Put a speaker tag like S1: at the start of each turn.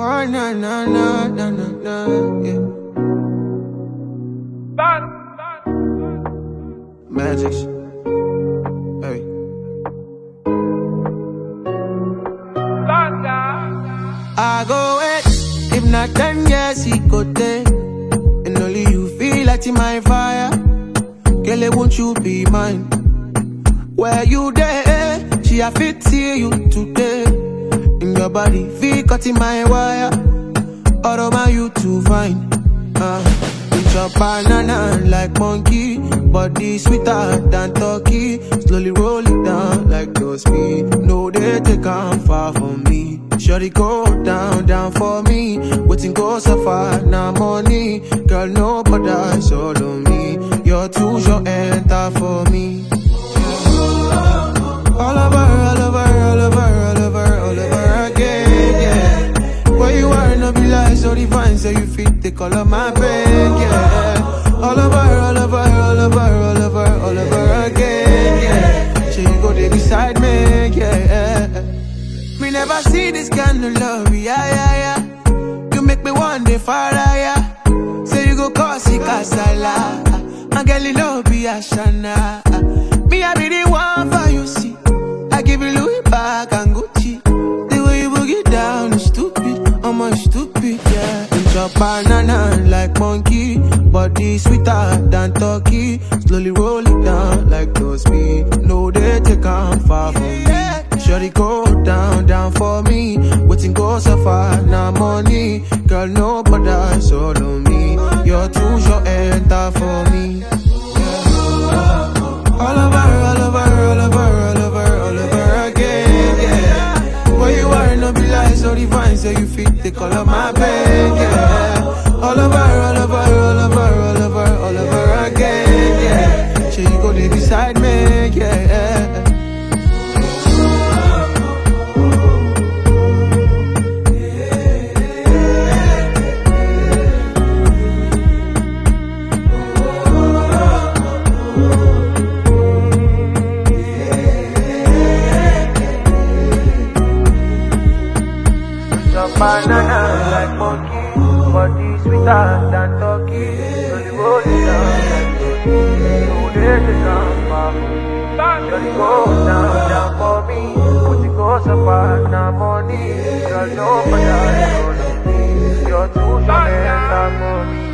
S1: Boy, na na na na na na, yeah. Magic. Hey. I go wait. If not ten years, he go take. And only you feel like in my fire. Girl, won't you be mine? Where you there? She a fit see you today. In your body, feel cut in my wire. All over you to find. Uh, with your banana like monkey. Body sweeter than turkey. Slowly roll it down like those speed. No, they take on far from me. Shorty go down, down for me. Waiting go so far, now money. Girl, nobody solo me. You're too short, enter for me. All over, all over, all over, all over, all over again, yeah. Where you are, no be like so divine, so you fit the color my bed, yeah. All over, all over, all over, all over, all over again, yeah. So you go there beside me, yeah. Me never see this kind of love, yeah, yeah, yeah. You make me one day fire, yeah. Say you go cause it casala. And girl, you love be a shana. Me, I be the one for you, see. I give you Louis back and Gucci. The way you boogie down is stupid. I'm a stupid, yeah. Eat your banana like monkey. Body sweeter than turkey. Slowly roll it down like those speed. No, they take on far from me. Shorty go down, down for me. Waiting go so far, now money. Girl, nobody solo me. You're too short, enter for me. All over, all over, all over, all over, all over again, yeah. Where you are, no be like so divine, so you fit the color my bed, yeah. All over, all over, all over, all over, all over again, yeah. So you go there beside me, yeah. Your banana like monkey, body sweeter than turkey. So you roll it down like turkey. So they take on far from me. Girl, you go down, down for me. Put you go so far, now money. Girl, nobody follow me. You're too short, and I'm money.